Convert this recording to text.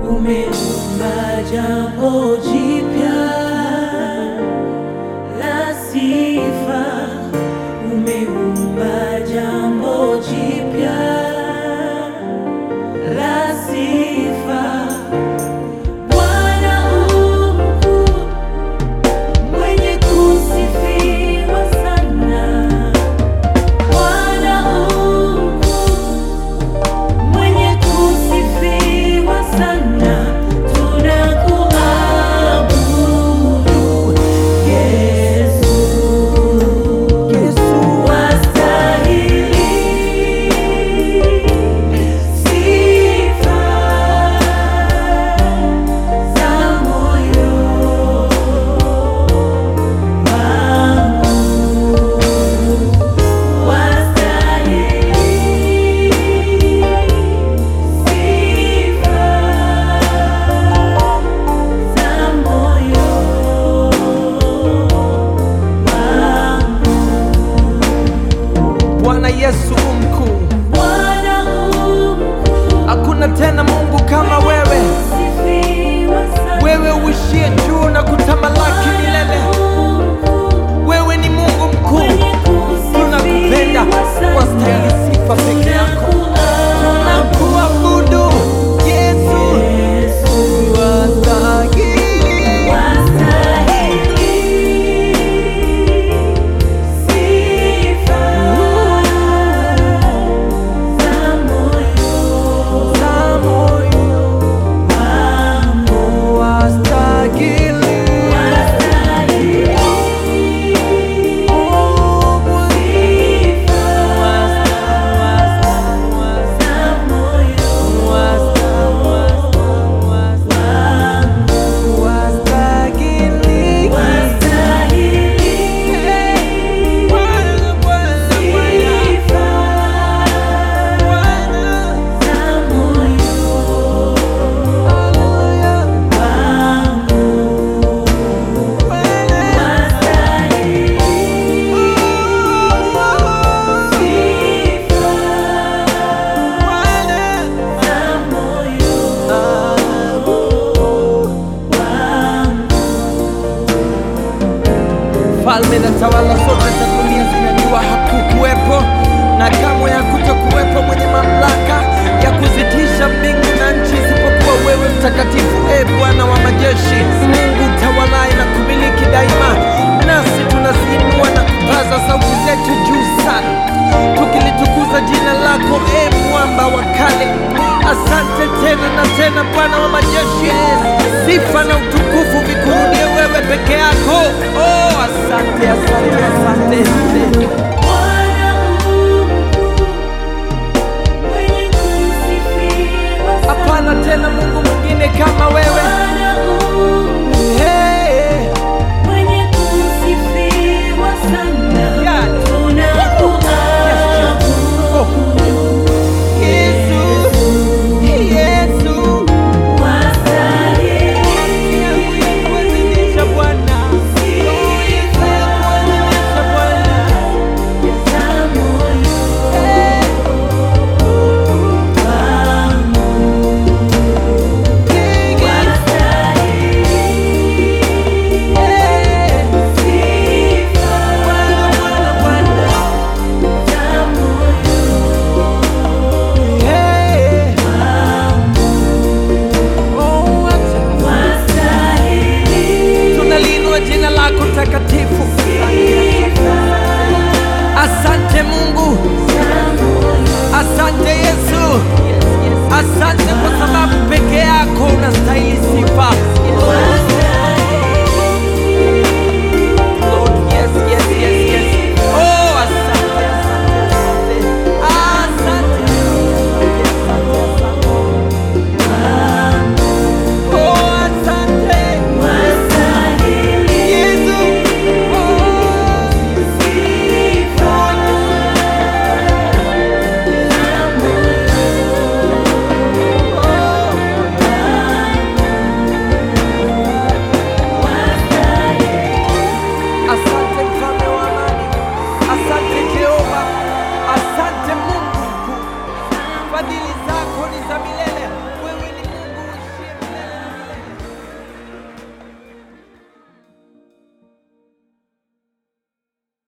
umeumba jambo jipya la sifa, umeumba jambo jipya la sifa. Bwana u mkuu, mwenye kusifiwa sana. Bwana u mkuu, mwenye kusifiwa sana. Tunakuabudu Yesu, wastahili sifa za moyo wangu, wastahili sifa za moyo wangu. Bwana Yesu u mkuu, Bwana u mkuu, hakuna tena Mungu kama wewe, sifiwa sana. wewe uishie juu na kutamalaki milele. Wewe ni Mungu mkuu, tunakupenda, wastahili sifa peke yako. Tunakuabudu Yesu, wastahili za moyo wastahili. Oh, wastahili. Bwana, Bwana, Bwana, haleluya. Falme na tawala zote za dunia zinajua hakukuwepo na kamwe hakutokuwepo mwenye mamlaka ya kuzitisha mbingu na nchi isipokuwa wewe mtakatifu, e Bwana wa majeshi, Mungu tawalaye na kumiliki daima. Nasi tunaziinua na kupaza sauti zetu juu sana, tukilitukuza jina lako, e mwamba wa kale. Asante tena na tena, Bwana wa majeshi, sifa na utukufu vikurudie wewe peke yako. Oh, asante, asante, asante. Bwana